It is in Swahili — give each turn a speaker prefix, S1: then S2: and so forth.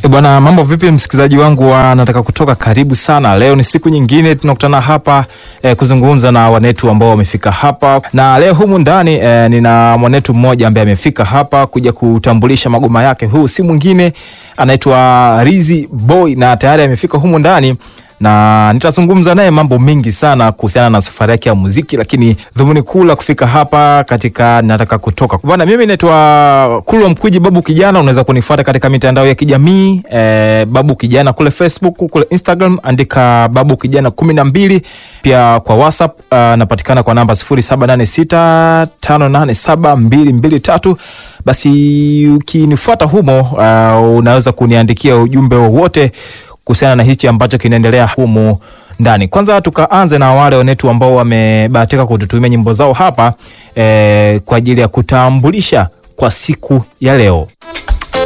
S1: E bwana, mambo vipi msikilizaji wangu wa nataka kutoka, karibu sana. Leo ni siku nyingine tunakutana hapa e, kuzungumza na wanetu ambao wamefika hapa, na leo humu ndani e, nina mwanetu mmoja ambaye amefika hapa kuja kutambulisha magoma yake. Huu si mwingine anaitwa Rizzy Boy na tayari amefika humu ndani na nitazungumza naye mambo mengi sana kuhusiana na safari yake ya muziki, lakini dhumuni kuu la kufika hapa katika nataka kutoka bwana, mimi naitwa Kulwa Mkwiji, Babu Kijana. Unaweza kunifuata katika mitandao ya kijamii eh, Babu Kijana kule Facebook, kule Instagram andika Babu Kijana kumi na mbili. Pia kwa WhatsApp uh, napatikana kwa namba sifuri saba nane sita tano nane saba mbili mbili tatu. Basi ukinifuata humo uh, unaweza kuniandikia ujumbe wowote kuhusiana na hichi ambacho kinaendelea humu ndani. Kwanza tukaanze na wale wanetu ambao wamebahatika kututumia nyimbo zao hapa eh, kwa ajili ya kutambulisha kwa siku ya leo.